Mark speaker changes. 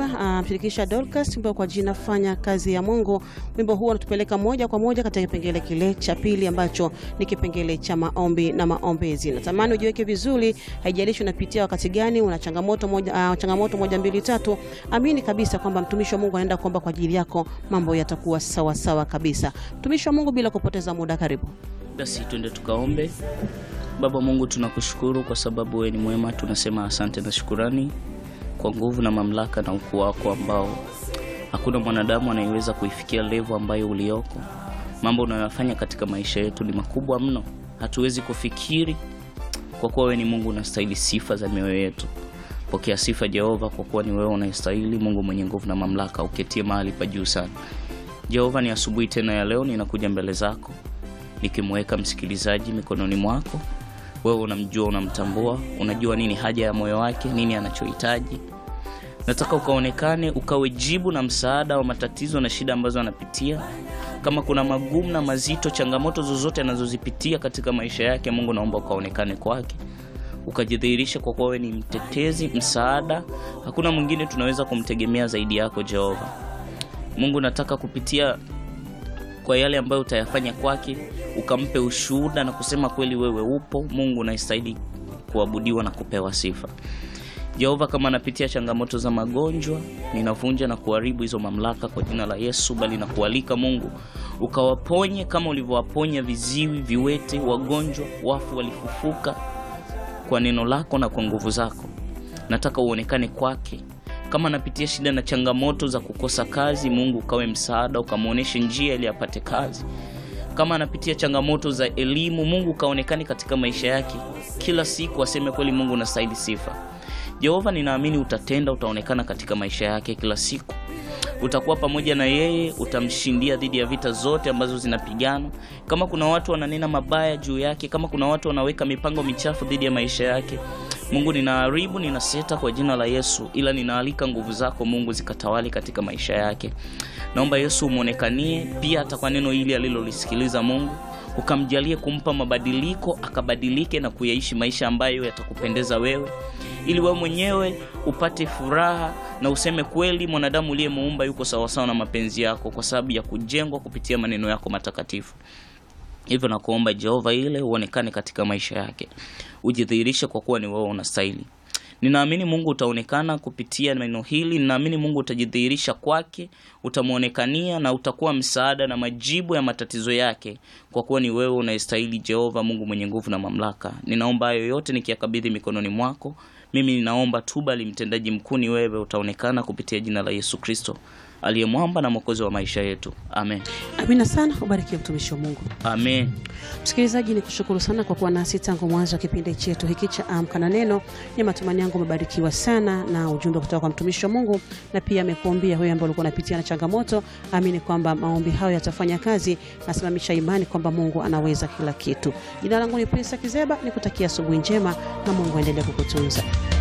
Speaker 1: mshirikisha uh, Dorcas wimbo kwa jina fanya kazi ya Mungu. Wimbo huo unatupeleka moja kwa moja katika kipengele kile cha pili ambacho ni kipengele cha maombi na maombezi. Natamani ujiweke vizuri, haijalishi unapitia wakati gani, una changamoto moja, uh, changamoto moja mbili tatu, amini kabisa kwamba mtumishi wa Mungu anaenda kuomba kwa ajili yako, mambo yatakuwa sawa sawa kabisa. Mtumishi wa Mungu, bila kupoteza muda, karibu.
Speaker 2: Basi twende tukaombe. Baba Mungu, tunakushukuru kwa sababu wewe ni mwema. Tunasema asante na shukurani kwa nguvu na mamlaka na ukuu wako ambao hakuna mwanadamu anayeweza kuifikia levo ambayo ulioko. Mambo unayoyafanya katika maisha yetu ni makubwa mno, hatuwezi kufikiri. Kwa kuwa wewe ni Mungu, unastahili sifa za mioyo yetu. Pokea sifa Jehova, kwa kuwa ni wewe unayestahili, Mungu mwenye nguvu na mamlaka, uketie mahali pa juu sana. Jehova, ni asubuhi tena ya leo, ninakuja mbele zako nikimweka msikilizaji mikononi mwako. Wewe unamjua, unamtambua, unajua nini haja ya moyo wake, nini anachohitaji. Nataka ukaonekane, ukawe jibu na msaada wa matatizo na shida ambazo anapitia. Kama kuna magumu na mazito, changamoto zozote anazozipitia katika maisha yake, Mungu naomba ukaonekane kwake, ukajidhihirisha, kwa kuwa wewe ni mtetezi, msaada. Hakuna mwingine tunaweza kumtegemea zaidi yako Jehova. Mungu, nataka kupitia kwa yale ambayo utayafanya kwake, ukampe ushuhuda na kusema kweli wewe upo Mungu unayestahili kuabudiwa na kupewa sifa. Jehova, kama anapitia changamoto za magonjwa, ninavunja na kuharibu hizo mamlaka kwa jina la Yesu, bali na kualika Mungu ukawaponye kama ulivyowaponya viziwi, viwete, wagonjwa, wafu walifufuka kwa neno lako na kwa nguvu zako. Nataka uonekane kwake kama anapitia shida na changamoto za kukosa kazi, Mungu ukawe msaada, ukamwonyeshe njia ili apate kazi. Kama anapitia changamoto za elimu, Mungu ukaonekane katika maisha yake kila siku, aseme kweli, Mungu unastahili sifa. Jehova, ninaamini utatenda, utaonekana katika maisha yake kila siku, utakuwa pamoja na yeye, utamshindia dhidi ya vita zote ambazo zinapigana. Kama kuna watu wananena mabaya juu yake, kama kuna watu wanaweka mipango michafu dhidi ya maisha yake Mungu ninaharibu, ninaseta kwa jina la Yesu, ila ninaalika nguvu zako Mungu zikatawali katika maisha yake. Naomba Yesu umwonekanie pia hata kwa neno hili alilolisikiliza Mungu, ukamjalie kumpa mabadiliko, akabadilike na kuyaishi maisha ambayo yatakupendeza wewe, ili wewe mwenyewe upate furaha na useme kweli, mwanadamu uliyemuumba yuko sawasawa na mapenzi yako, kwa sababu ya kujengwa kupitia maneno yako matakatifu. Hivyo nakuomba Jehova, ile uonekane katika maisha yake, ujidhihirishe kwa kuwa ni wewe unastahili. Ninaamini Mungu utaonekana kupitia neno hili. Ninaamini Mungu utajidhihirisha kwake, utamwonekania na utakuwa msaada na majibu ya matatizo yake, kwa kuwa ni wewe unayestahili. Jehova Mungu mwenye nguvu na mamlaka, ninaomba hayo yote nikiyakabidhi mikononi mwako. Mimi ninaomba tu, bali mtendaji mkuu ni wewe. Utaonekana kupitia jina la Yesu Kristo aliye mwamba na mwokozi wa maisha yetu. Amen.
Speaker 1: Amina sana, ubarikiwe mtumishi wa Mungu.
Speaker 2: Amen.
Speaker 1: Msikilizaji, ni kushukuru sana kwa kuwa nasi tangu mwanzo wa kipindi chetu hiki cha Amka na Neno. Ni matumaini yangu umebarikiwa sana na ujumbe kutoka kwa mtumishi wa Mungu, na pia amekuombia wewe ambao ulikuwa unapitia na changamoto. Amini kwamba maombi hayo yatafanya kazi, nasimamisha imani kwamba Mungu anaweza kila kitu. Jina langu ni Prince Kizeba, nikutakia asubuhi njema na Mungu aendelee kukutunza.